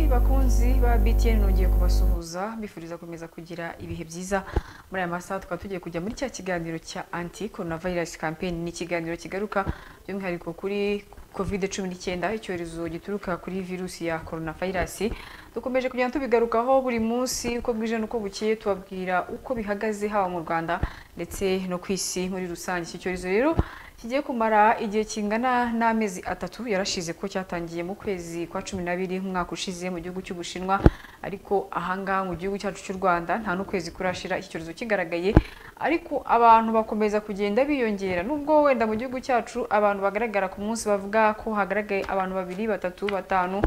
bakunzi ba BTN nongeye kubasuhuza mbifuriza gukomeza kugira ibihe byiza muri aya masaha tukaba tugiye kujya muri cya kiganiro cya anti coronavirus campaign ni ikiganiro kigaruka by'umwihariko kuri covid cumi n'icyenda icyorezo gituruka kuri virusi ya coronavirus dukomeje kugenda tubigarukaho buri munsi uko bwije n'uko bukeye tubabwira uko bihagaze haba mu rwanda ndetse no ku isi muri rusange iki cyorezo rero kigiye kumara igihe kingana n'amezi atatu yarashize ko cyatangiye mu kwezi kwa cumi n'abiri umwaka ushize mu gihugu cy'ubushinwa ariko ahangaha mu gihugu cyacu cy'u rwanda nta n'ukwezi kurashira iki cyorezo kigaragaye ariko abantu bakomeza kugenda biyongera nubwo wenda mu gihugu cyacu abantu bagaragara ku munsi bavuga ko hagaragaye abantu babiri batatu batanu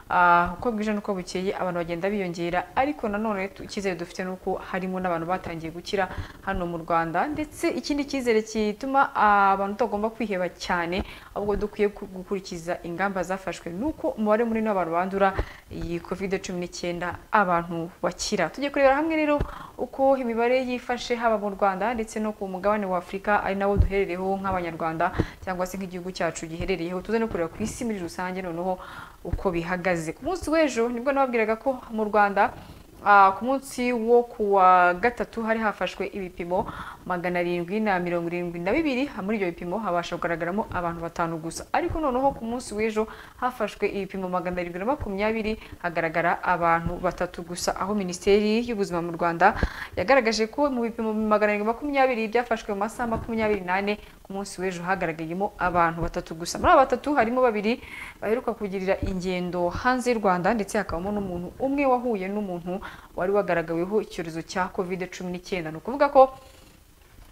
Ah, uko bwije n'uko bukeye abantu bagenda biyongera ariko nanone tu- icyizere dufite ni uko harimo n'abantu batangiye gukira hano mu rwanda ndetse ikindi cyizere gituma ah, abantu tutagomba kwiheba cyane ahubwo dukwiye ku- gukurikiza ingamba zafashwe ni uko umubare munini w'abantu bandura iyi covid cumi n'icyenda abantu bakira tugiye kurebera hamwe rero uko imibare yifashe haba mu rwanda ndetse no ku mugabane wa afurika ari nawo duherereyeho nk'abanyarwanda cyangwa se nk'igihugu cyacu giherereyeho tuze no kureba ku isi muri rusange noneho uko bihagaze ku munsi w'ejo nibwo nababwiraga ko mu rwanda ah, ku munsi wo ku wa gatatu hari hafashwe ibipimo magana arindwi na mirongo irindwi na bibiri muri ibyo bipimo habasha kugaragaramo abantu batanu gusa ariko noneho ku munsi w'ejo hafashwe ibipimo magana arindwi na makumyabiri hagaragara abantu batatu gusa aho minisiteri y'ubuzima mu rwanda yagaragaje ko mu bipimo magana arindwi makumyabiri byafashwe mu masaha makumyabiri n'ane ku munsi w'ejo hagaragayemo abantu batatu gusa muri aba batatu harimo babiri baheruka kugirira ingendo hanze y'u rwanda ndetse hakabamo n'umuntu umwe wahuye n'umuntu wari wagaragaweho icyorezo cya covid cumi n'icyenda ni ukuvuga ko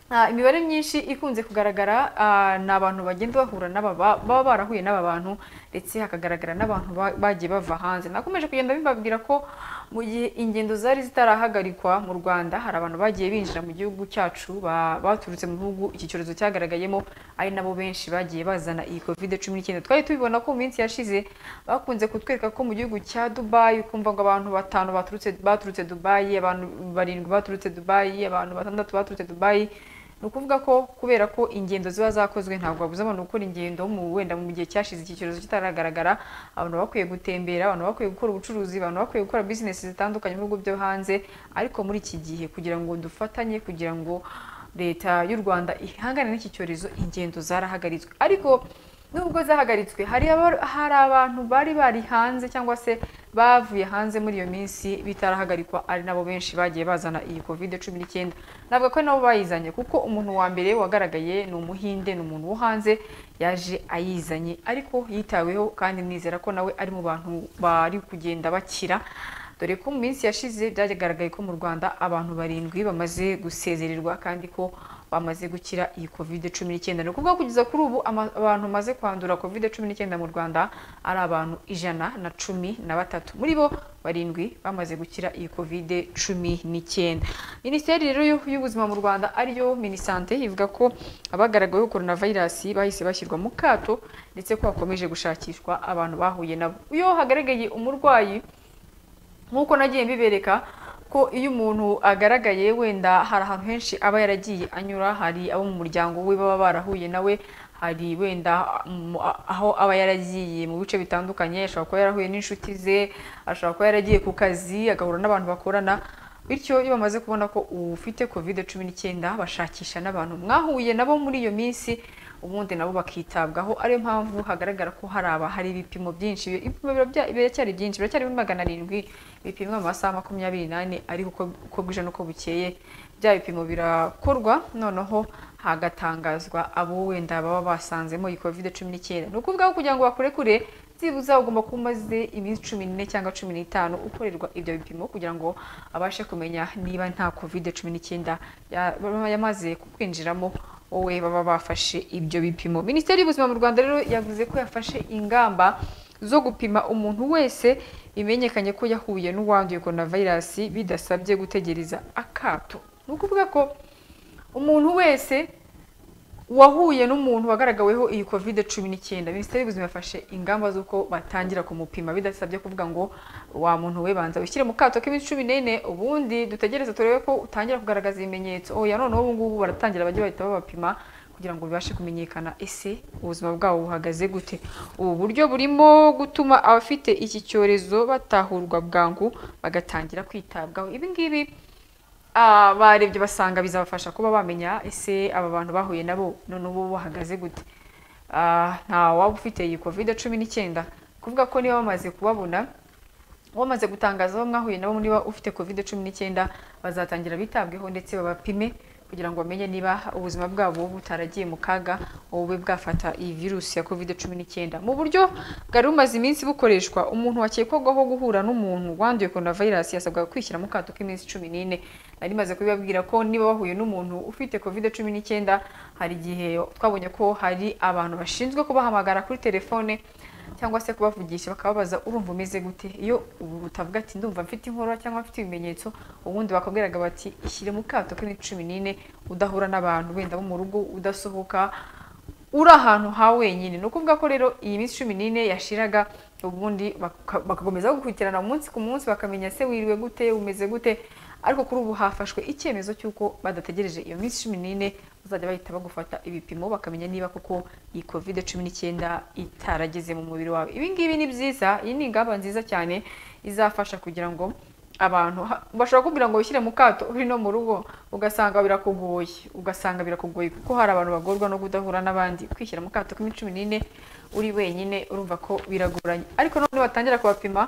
Ah, imibare myinshi ikunze kugaragara ah, ni abantu bagenda bahura n'aba ba- baba barahuye n'aba bantu ndetse hakagaragara n'abantu ba- bagiye bava hanze nakomeje kugenda bibabwira ko mu gihe ingendo zari zitarahagarikwa mu rwanda hari abantu bagiye binjira mu gihugu cyacu ba- baturutse mu bihugu iki cyorezo cyagaragayemo ari nabo benshi bagiye bazana iyi covid cumi n'icyenda twari tubibona ko mu minsi yashize bakunze kutwereka ko mu gihugu cya dubayi ukumva ngo abantu batanu baturutse baturutse dubayi abantu barindwi baturutse dubayi abantu batandatu baturutse dubayi ni ukuvuga ko kubera ko ingendo ziba zakozwe ntabwo babuza abantu gukora ingendo mu wenda mu gihe cyashize iki cyorezo kitaragaragara abantu baba bakwiye gutembera abantu baba bakwiye gukora ubucuruzi abantu baba bakwiye gukora bizinesi zitandukanye mu bihugu byo hanze ariko muri iki gihe kugira ngo dufatanye kugira ngo leta y'u rwanda ihangane n'iki cyorezo ingendo zarahagaritswe ariko nubwo zahagaritswe hari aba- hari abantu bari bari hanze cyangwa se bavuye hanze muri iyo minsi bitarahagarikwa ari nabo benshi bagiye bazana iyi covid cumi n'icyenda navuga ko ari nabo bayizanye kuko umuntu wa mbere wagaragaye ni umuhinde ni umuntu wo hanze yaje ayizanye ariko yitaweho kandi nizera ko nawe ari mu bantu bari kugenda bakira dore ko mu minsi yashize byagaragaye ko mu rwanda abantu barindwi bamaze gusezererwa kandi ko bamaze gukira iyi covid cumi n'icyenda ni ukuvuga ko kugeza kuri ubu ama- abantu bamaze kwandura covid cumi n'icyenda mu rwanda ari abantu ijana na cumi na batatu muri bo barindwi bamaze gukira iyi covid cumi n'icyenda minisiteri rero y'u- y'ubuzima mu rwanda ariyo minisante ivuga ko abagaragaweho coronavirus bahise bashyirwa mu kato ndetse ko hakomeje gushakishwa abantu bahuye nabo iyo hagaragaye umurwayi nk'uko nagiye mbibereka ko iyo umuntu agaragaye wenda hari ahantu henshi aba yaragiye anyura hari abo mu muryango we baba barahuye nawe hari wenda mm, aho aba yaragiye mu bice bitandukanye ashobora kuba yarahuye n'inshuti ze ashobora kuba yaragiye ku kazi agahura n'abantu bakorana bityo iyo bamaze kubona ko ufite covid cumi n'icyenda bashakisha n'abantu mwahuye nabo muri iyo minsi ubundi nabo bakitabwaho ariyo mpamvu hagaragara ko hari aba hari ibipimo byinshi ibipimo bira- bya- biracyari byinshi biracyari muri magana arindwi bipimwa mu masaha makumyabiri n'ane ariko uko- uko bwije n'uko bukeye bya bipimo birakorwa noneho hagatangazwa abo wenda baba basanzemo iyi covid cumi n'icyenda ni ukuvuga ko kugira ngo bakurekure byibuze ugomba kuba umaze iminsi cumi n'ine cyangwa cumi n'itanu ukorerwa ibyo bipimo kugira ngo abashe kumenya niba nta covid cumi n'icyenda ya- yamaze kukwinjiramo wowe baba bafashe ibyo bipimo minisiteri y'ubuzima mu rwanda rero yavuze ko yafashe ingamba zo gupima umuntu wese bimenyekanye ko yahuye n'uwanduye coronavirus bidasabye gutegereza akato ni ukuvuga ko umuntu wese wahuye n'umuntu wagaragaweho iyi covid cumi n'icyenda minisiteri y'ubuzima yafashe ingamba z'uko batangira kumupima bidasabye kuvuga ngo wa muntu we banza wishyire mu kato k'iminsi cumi n'ine ubundi dutegereze turebe ko utangira kugaragaza ibimenyetso oya noneho ubu ngubu baratangira bajya bahita babapima kugira kugira ngo bibashe kumenyekana ese ubuzima bwabo buhagaze gute ubu buryo burimo gutuma abafite iki cyorezo batahurwa bwangu bagatangira kwitabwaho ibi ngibi ah, barebye basanga bizabafasha kuba bamenya ese aba bantu bahuye nabo none ubu bahagaze gute Ah, nta waba ufite iyi covid cumi n'icyenda kuvuga ko niba bamaze kubabona wamaze gutangaza abo mwahuye nabo niba ufite covid cumi n'icyenda bazatangira bitabweho ndetse babapime kugira ngo bamenye niba ubuzima bwabo butaragiye mu kaga bube bwafata iyi virusi ya covid cumi n'icyenda mu buryo bwari bumaze iminsi bukoreshwa umuntu wakekwagaho guhura n'umuntu wanduye coronavirus yasabwaga kwishyira mu kato k'iminsi cumi n'ine nari maze kubibabwira ko niba bahuye n'umuntu ufite covid cumi n'icyenda hari igihe twabonye ko hari abantu bashinzwe kubahamagara kuri telefone cyangwa se kubavugisha bakababaza urumva umeze gute iyo ubu utavuga ati ndumva mfite inkorora cyangwa mfite ibimenyetso ubundi bakabwiraga bati ishyire mu kato k'iminsi cumi n'ine udahura n'abantu wenda bo mu rugo udasohoka uri ahantu ha wenyine ni ukuvuga ko rero iyi minsi cumi n'ine yashiraga ubundi baka- bakakomeza gukurikirana umunsi ku munsi bakamenya se wiriwe gute umeze gute ariko kuri ubu hafashwe icyemezo cy'uko badategereje iyo minsi cumi n'ine bazajya bahita bagufata ibipimo bakamenya niba koko iyi covid cumi n'icyenda itarageze mu mubiri wawe ibi ngibi ni byiza iyi ni ingamba nziza cyane izafasha kugira ngo abantu ha- bashobora kubwira ngo wishyire mu kato uri no mu rugo ugasanga birakugoye ugasanga birakugoye kuko hari abantu bagorwa no kudahura n'abandi kwishyira mu kato k'iminsi cumi n'ine uri wenyine urumva ko biragoranye ariko none batangira kubapima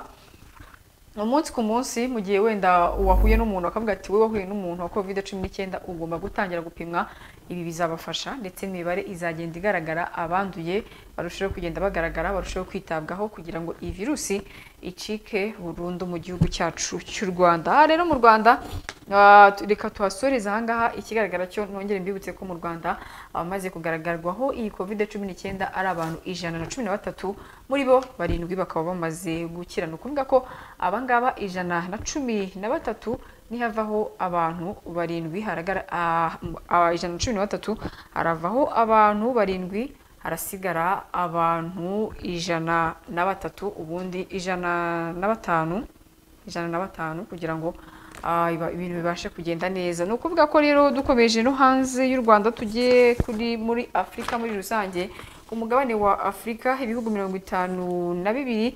umunsi ku munsi mu gihe wenda wahuye n'umuntu akavuga ati wowe wahuye n'umuntu wa covid cumi n'icyenda ugomba gutangira gupimwa ibi bizabafasha ndetse imibare izagenda igaragara abanduye barusheho kugenda bagaragara barusheho kwitabwaho kugira ngo iyi virusi icike burundu mu gihugu cyacu cy'u rwanda aha rero mu rwanda ah, tu- reka tuhasoreze ahangaha ikigaragara cyo nongere mbibutse ko mu rwanda abamaze kugaragazwaho iyi covid cumi n'icyenda ari abantu ijana na cumi na batatu muri bo barindwi bakaba bamaze gukira ni ukuvuga ko abangaba ijana na cumi na batatu nihavaho abantu barindwi haragara ah, m- ah, ijana na cumi na batatu haravaho abantu barindwi harasigara abantu ijana na batatu ubundi ijana na batanu ijana na batanu kugira ngo ah, iba- ibintu bibashe kugenda neza ni ukuvuga ko rero dukomeje no hanze y'u rwanda tugiye kuri muri afurika muri rusange ku mugabane wa afurika ibihugu mirongo itanu na bibiri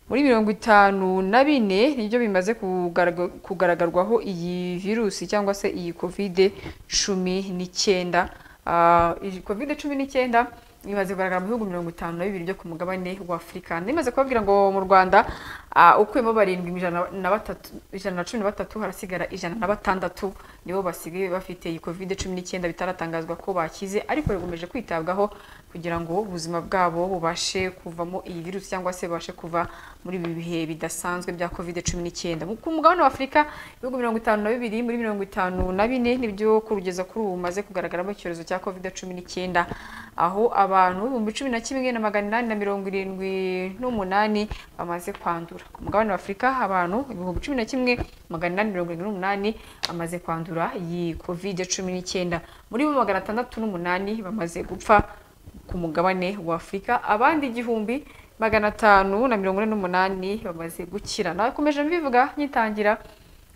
muri mirongo itanu na bine nibyo bimaze kugarag- kugaragarwaho iyi virusi cyangwa se iyi kovide cumi n'icyenda Ah, iyi kovide cumi n'icyenda imaze kugaragara mu bihugu mirongo itanu na bibiri byo ku mugabane wa afurika nimaze kubabwira ngo mu rwanda ah, ukuyemo barindwi ijana na batatu ijana na cumi na batatu harasigara ijana na batandatu nibo basigaye bafite iyi covid cumi n'icyenda bitaratangazwa ko bakize ariko bakomeje kwitabwaho kugira ngo ubuzima bwabo bubashe kuvamo iyi virusi cyangwa se babashe kuva muri ibi bihe bidasanzwe bya covid cumi n'icyenda Mu- ku mugabane wa afurika ibihugu mirongo itanu na bibiri muri mirongo itanu na bine nibyo kugeza kuri ubu bimaze kugaragaramo icyorezo cya covid cumi n'icyenda aho abantu ibihumbi cumi na kimwe na magana inani na mirongo irindwi n'umunani bamaze kwandura ku mugabane wa afurika abantu ibihumbi cumi na kimwe magana inani mirongo irindwi n'umunani bamaze kwandura iyi covid cumi n'icyenda muri bo magana atandatu n'umunani bamaze gupfa ku mugabane wa afurika abandi igihumbi magana atanu na mirongo ine n'umunani bamaze gukira nakomeje mbivuga nyitangira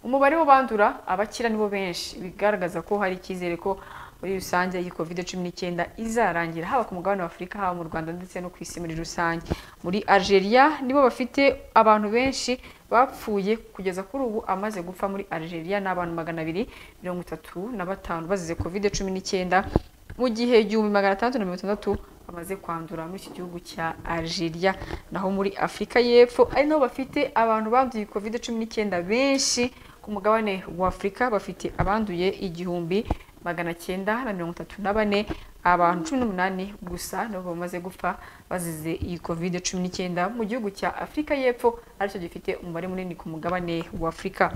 umubare w'abandura abakira nibo benshi bigaragaza ko hari icyizere ko muri rusange iyi covid cumi n'icyenda izarangira haba ku mugabane wa afurika haba mu rwanda ndetse no ku isi muri rusange muri algeria nibo bafite abantu benshi bapfuye kugeza kuri ubu amaze gupfa muri algeria ni abantu magana abiri mirongo itatu na batanu bazize covid cumi n'icyenda mu gihe igihumbi magana atandatu na mirongo itandatu bamaze kwandura muri iki gihugu cya algeria naho muri afurika y'epfo ari naho bafite abantu banduye covid cumi n'icyenda benshi ku mugabane wa afurika bafite abanduye igihumbi magana cyenda na mirongo itatu na bane abantu cumi n'umunani gusa nibo bamaze gupfa bazize iyi covid cumi n'icyenda mu gihugu cya afurika y'epfo aricyo gifite umubare munini ku mugabane wa afurika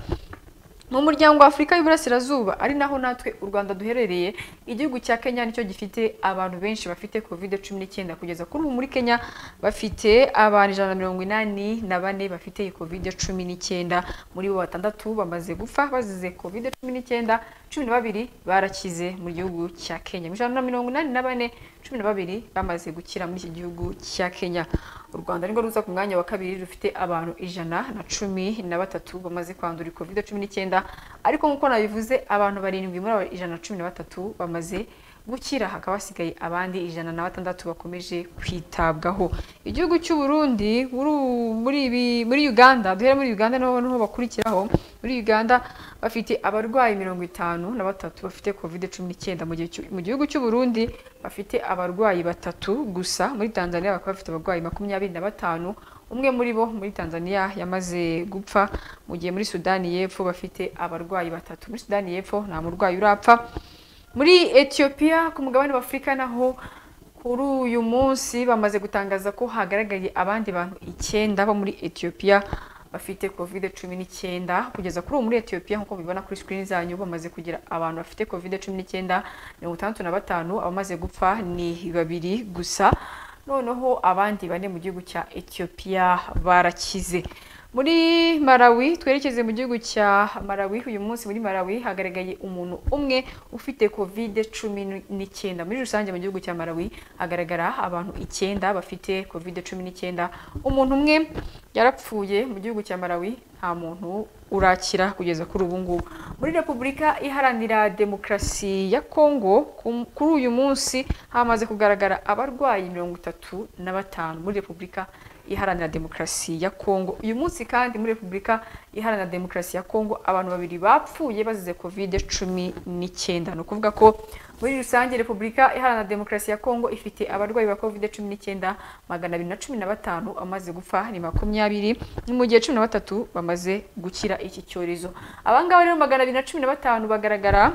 mu muryango wa afurika y'iburasirazuba ari naho natwe u rwanda duherereye igihugu cya kenya nicyo gifite abantu benshi bafite covid cumi n'icyenda kugeza kuri ubu muri kenya bafite abantu ijana na mirongo inani na bane bafite iyi covid cumi n'icyenda muri bo batandatu bamaze gupfa bazize covid cumi n'icyenda cumi na babiri barakize mu gihugu cya kenya ijana na mirongo inani na bane cumi na babiri bamaze gukira muri iki gihugu cya kenya u rwanda nirwo ruza ku mwanya wa kabiri rufite abantu ijana na cumi na batatu bamaze kwandura covid cumi n'icyenda ariko nk'uko nabivuze abantu barindwi muri abo ijana na cumi na batatu bamaze gukira hakaba hasigaye abandi ijana na batandatu bakomeje kwitabwaho igihugu cy'u Burundi muri ubu- muri ibi- muri Uganda duhera muri Uganda naho niho bakurikiraho muri Uganda bafite abarwayi mirongo itanu na batatu bafite covid cumi n'icyenda mu gihe cy'u- mu gihugu cy'u Burundi bafite abarwayi batatu gusa muri Tanzania bakaba bafite abarwayi makumyabiri na batanu umwe muri bo muri Tanzania yamaze gupfa mu gihe muri Sudani y'Epfo bafite abarwayi batatu muri Sudani y'Epfo nta murwayi urapfa muri Ethiopia ku mugabane wa Afurika naho kuri uyu munsi bamaze gutangaza ko hagaragaye abandi bantu icyenda bo muri Ethiopia bafite covid cumi n'icyenda kugeza kuri ubu muri Ethiopia nk'uko mubibona kuri screen zanyu bamaze kugira abantu bafite covid cumi n'icyenda mirongo itandatu na batanu abamaze gupfa ni babiri gusa noneho abandi bane mu gihugu cya Ethiopia barakize muri Malawi twerekeze mu gihugu cya Malawi uyu munsi muri Malawi hagaragaye umuntu umwe ufite covid cumi n'icyenda muri rusange mu gihugu cya Malawi hagaragara abantu icyenda bafite covid cumi n'icyenda umuntu umwe yarapfuye mu gihugu cya Malawi nta muntu urakira kugeza kuri ubu ngubu muri Repubulika Iharanira Demokarasi ya Kongo ku- kuri uyu munsi hamaze kugaragara abarwayi mirongo itatu na batanu muri Repubulika iharanira demokarasi ya Kongo uyu munsi kandi muri Repubulika iharanira demokarasi ya Kongo abantu babiri bapfuye bazize covid cumi n'icyenda ni ukuvuga ko muri rusange Repubulika iharanira demokarasi ya Kongo ifite abarwayi ba covid cumi n'icyenda magana abiri na cumi na batanu bamaze gupfa ni makumyabiri ni mu gihe cumi na batatu bamaze gukira iki cyorezo abangaba rero magana abiri na cumi na batanu bagaragara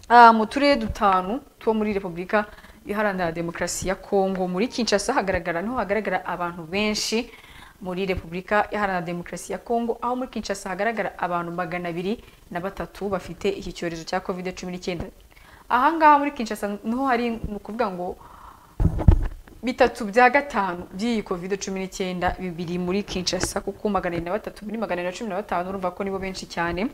Ah, mu turere dutanu two muri repubulika iharanira demokarasi ya kongo muri kinshasa hagaragara niho hagaragara abantu benshi muri repubulika iharanira demokarasi ya kongo aho muri kinshasa hagaragara abantu magana abiri na batatu bafite iki cyorezo cya covid cumi n'icyenda ahangaha muri kinshasa niho hari ni ukuvuga ngo bitatu bya gatanu by'iyi covid cumi n'icyenda bibiri muri kinshasa kuko magana abiri na batatu muri magana abiri na cumi na batanu urumva ko nibo benshi cyane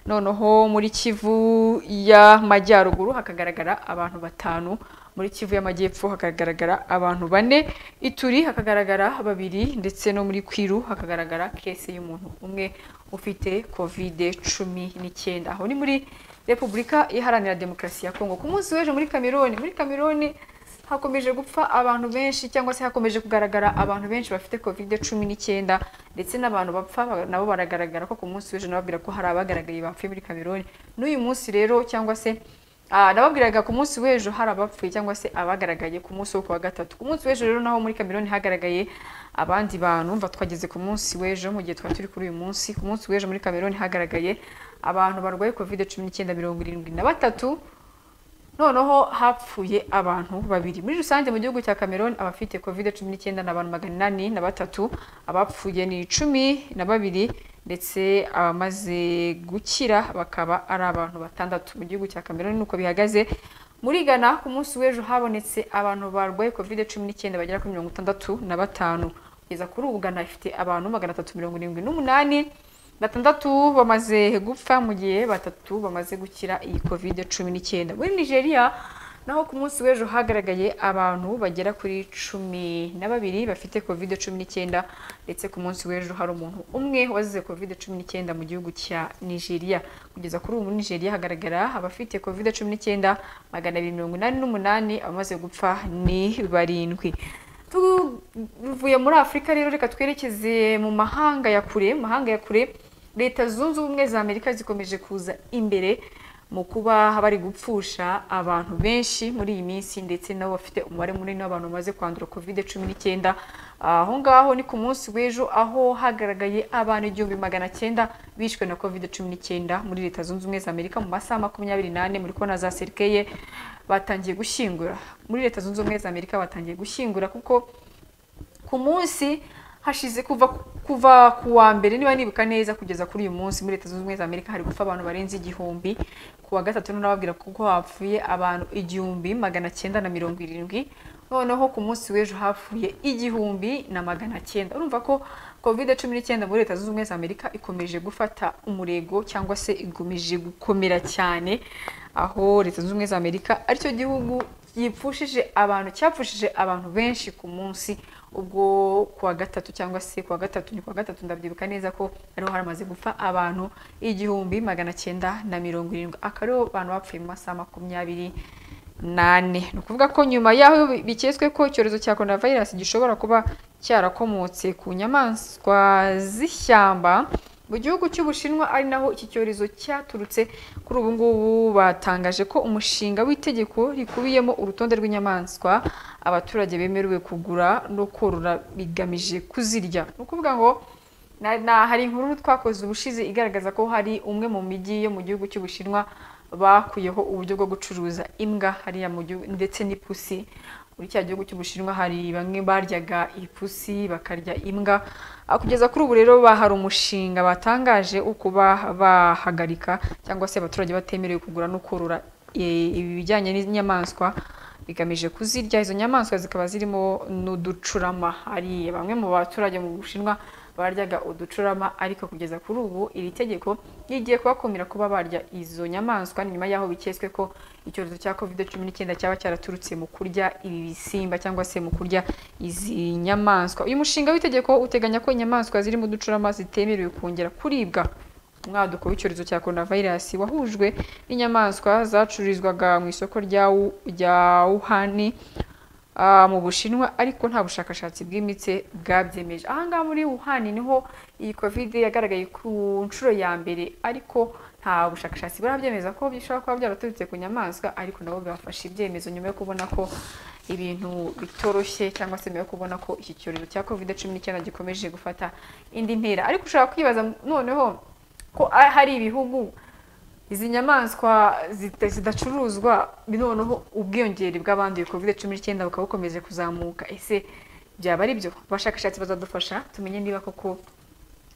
noneho muri kivu y'amajyaruguru hakagaragara abantu batanu muri kivu y'amajyepfo hakagaragara abantu bane ituri hakagaragara babiri ndetse no muri kwiru hakagaragara kese y'umuntu umwe ufite covid cumi n'icyenda aho ni muri repubulika iharanira demokarasi ya kongo ku munsi w'ejo muri kameroni muri kameroni hakomeje gupfa abantu benshi cyangwa se hakomeje kugaragara abantu benshi bafite covid cumi n'icyenda ndetse n'abantu bapfa ba- nabo baragaragara ko ku munsi w'ejo nababwira ko hari abagaragaye bapfuye muri kameroni n'uyu munsi rero cyangwa se ah, nababwiraga ku munsi w'ejo hari abapfuye cyangwa se abagaragaye ku munsi wo ku wa gatatu ku munsi w'ejo rero naho muri kameroni hagaragaye abandi bantu mva twageze ku munsi w'ejo mu gihe twari turi kuri uyu munsi ku munsi w'ejo muri kameroni hagaragaye abantu barwaye covid cumi n'icyenda mirongo irindwi na batatu noneho hapfuye abantu babiri muri rusange mu gihugu cya cameroon abafite covid cumi n'icyenda ni abantu magana inani na batatu abapfuye ni cumi na babiri ndetse abamaze gukira bakaba ari abantu batandatu mu gihugu cya cameroon nuko bihagaze muri ghana ku munsi w'ejo habonetse abantu barwaye covid cumi n'icyenda bagera kuri mirongo itandatu na batanu kugeza kuri ubu ghana ifite abantu magana atatu mirongo irindwi n'umunani batandatu bamaze gupfa mu gihe batatu bamaze gukira iyi covid cumi n'icyenda muri nigeria naho ku munsi w'ejo hagaragaye abantu bagera kuri cumi na babiri bafite covid cumi n'icyenda ndetse ku munsi w'ejo hari umuntu umwe wazize covid cumi n'icyenda mu gihugu cya nigeria kugeza kuri ubu muri nigeria hagaragara abafite covid cumi n'icyenda magana abiri mirongo inani n'umunani abamaze gupfa ni barindwi tuvuye muri afurika rero reka twerekeze mu mahanga ya kure mu mahanga ya kure leta zunze ubumwe za amerika zikomeje kuza imbere mu kuba bari gupfusha abantu benshi muri iyi minsi ndetse nabo bafite umubare munini w'abantu bamaze kwandura covid cumi n'icyenda aho ngaho ni ku munsi w'ejo aho hagaragaye abantu igihumbi magana cyenda bishwe na covid cumi n'icyenda muri leta zunze ubumwe za amerika mu masaha makumyabiri n'ane muri kona za serikeye batangiye gushyingura muri leta zunze ubumwe za amerika batangiye gushyingura kuko ku munsi hashize kuva kuva ku wa mbere niba nibuka neza kugeza kuri uyu munsi muri leta zunze ubumwe za amerika hari gupfa abantu barenze igihumbi ku wa gatatu rero nababwira kuko hapfuye abantu igihumbi magana cyenda na mirongo irindwi noneho ku munsi w'ejo hapfuye igihumbi na magana cyenda urumva ko covid cumi n'icyenda muri leta zunze ubumwe za amerika ikomeje gufata umurego cyangwa se ikomeje gukomera cyane aho leta zunze ubumwe za amerika aricyo gihugu yipfushije abantu cyapfushije abantu benshi ku munsi ubwo kuwa gatatu cyangwa se kuwa gatatu ni kuwa gatatu ndabyibuka neza ko ariho haramaze gupfa abantu igihumbi magana cyenda na mirongo irindwi akariho abantu bapfuye mu masaha makumyabiri nane ni ukuvuga ko nyuma y'aho biketswe ko icyorezo cya coronavirus gishobora kuba cyarakomotse ku nyamaswa z'ishyamba mu gihugu cy'ubushinwa ari naho iki cyorezo cyaturutse kuri ubu ngubu batangaje ko umushinga w'itegeko rikubiyemo urutonde rw'inyamaswa abaturage bemerewe kugura no korora bigamije kuzirya ni ukuvuga ngo na- na- hari inkuru twakoze ubushize igaragaza ko hari umwe mu mijyi yo mu gihugu cy'ubushinwa bakuyeho uburyo bwo gucuruza imbwa hariya mu gihugu ndetse n'ipusi muri cya gihugu cy'ubushinwa hari bamwe baryaga ipusi bakarya imbwa Ah, kugeza kuri ubu rero ba- hari umushinga batangaje wo kuba bahagarika cyangwa se abaturage batemerewe kugura no korora eh, ibijyanye n'inyamaswa bigamije kuzirya izo nyamaswa zikaba zirimo n'uducurama hari bamwe mu baturage mu bushinwa baryaga uducurama ariko kugeza kuri ubu iri tegeko rigiye kubakumira kuba barya izo nyamaswa nyuma y'aho biketswe ko icyorezo cya covid cumi n'icyenda cyaba cyaraturutse mu kurya ibi bisimba cyangwa se mu kurya izi nyamaswa uyu mushinga w'itegeko uteganya ko inyamaswa zirimo uducurama zitemerewe kongera kuribwa umwaduko w'icyorezo cya coronavirus wahujwe n'inyamaswa zacururizwaga mu isoko rya Wu- rya Wuhan ah, mu Bushinwa ariko nta bushakashatsi bwimbitse bwabyemeje ahangaha muri Wuhan niho iyi covid yagaragaye ku nshuro ya mbere ariko nta bushakashatsi burabyemeza ko bishobora kuba byaraturutse ku nyamaswa ariko nabo bafashe ibyemezo nyuma yo kubona ko ibintu bitoroshye cyangwa se nyuma yo kubona ko iki cyorezo cya covid cumi n'icyenda gikomeje gufata indi ntera ariko ushobora kwibaza noneho ko a- hari ibihugu izi nyamaswa zita- zidacuruzwa noneho ubwiyongere bw'abanduye covid cumi n'icyenda bukaba bukomeje kuzamuka ese byaba ari byo abashakashatsi bazadufasha tumenye niba koko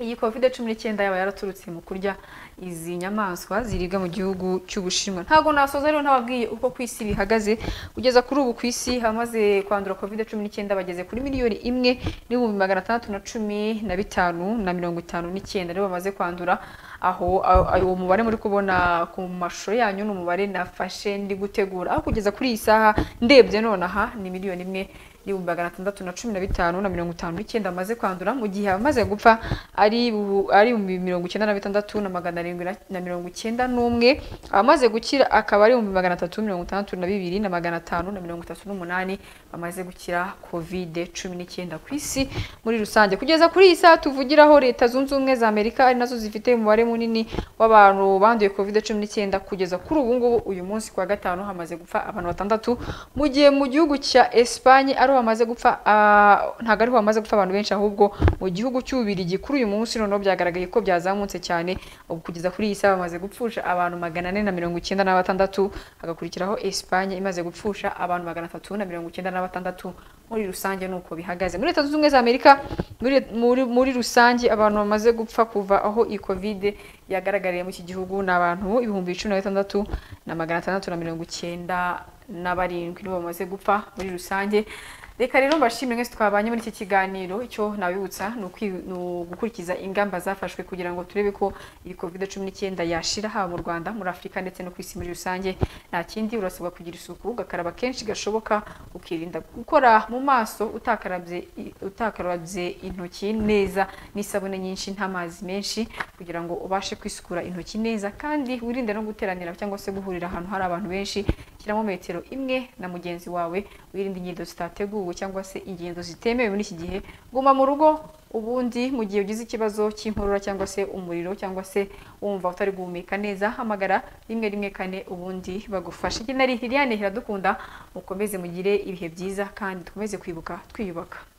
iyi covid cumi n'icyenda yaba yaraturutse mu kurya izi nyamaswa ziribwa mu gihugu cy'ubushinwa ntabwo nasoza rero ntababwiye uko ku isi bihagaze kugeza kuri ubu ku isi hamaze kwandura covid cumi n'icyenda bageze kuri miliyoni imwe n'ibihumbi magana atandatu na cumi na bitanu na mirongo itanu n'icyenda rero bamaze kwandura aho aho- aho uwo mubare muri kubona ku mashusho yanyu ni umubare nafashe ndi gutegura aho kugeza kuri iyi saha ndebye nonaha ni miliyoni imwe n'ibihumbi magana atandatu na cumi na bitanu na mirongo itanu n'icyenda bamaze kwandura mu gihe abamaze gupfa ari bu- ari ibihumbi mirongo icyenda na bitandatu na magana arindwi na- na mirongo icyenda n'umwe abamaze gukira akaba ari ibihumbi magana atatu mirongo itandatu na bibiri na magana atanu na mirongo itatu n'umunani bamaze gukira kovide cumi n'icyenda ku isi muri rusange kugeza kuri iyi saha tuvugiraho leta zunze ubumwe za amerika ari nazo zifite umubare munini w'abantu banduye covid cumi n'icyenda kugeza kuri ubu ngubu uyu munsi ku wa gatanu hamaze gupfa abantu batandatu mu gihe mu gihugu cya esipanye ariho hamaze gupfa ah, ntabwo ariho hamaze gupfa abantu benshi ahubwo mu gihugu cy'ububirigi kuri uyu munsi noneho byagaragaye ko byazamutse cyane ubu kugeza kuri iyi saha bamaze gupfusha abantu magana ane na mirongo icyenda na batandatu hagakurikiraho esipanye imaze gupfusha abantu magana atatu na mirongo icyenda na batandatu muri rusange ni uko bihagaze muri leta zunze ubumwe za amerika muri, muri, muri rusange abantu bamaze gupfa kuva aho iyi covid yagaragariye mu iki gihugu ni abantu ibihumbi cumi na bitandatu na magana atandatu na mirongo icyenda na barindwi nibo bamaze gupfa muri rusange reka rero mbashimire mwese twabanye muri iki kiganiro icyo nabibutsa ni ukwi- ni ugukurikiza ingamba zafashwe kugira ngo turebe ko iyi covid cumi n'icyenda yashira haba mu rwanda muri afurika ndetse no ku isi muri rusange nta kindi urasabwa kugira isuku ugakaraba kenshi gashoboka ukirinda gukora mu maso utakarabye i- utakarabye intoki neza n'isabune nyinshi n'amazi menshi kugira ngo ubashe kwisukura intoki neza kandi wirinde no guteranira cyangwa se guhurira ahantu hari abantu benshi shyiramo metero imwe na mugenzi wawe wirinde ingendo zitateguwe cyangwa se ingendo zitemewe muri iki gihe guma mu rugo ubundi mu gihe ugize ikibazo cy'inkorora cyangwa se umuriro cyangwa se wumva utari guhumeka neza hamagara rimwe rimwe kane ubundi bagufashe iki nari Liliane Iradukunda mukomeze mugire ibihe byiza kandi dukomeze kwibuka twiyubaka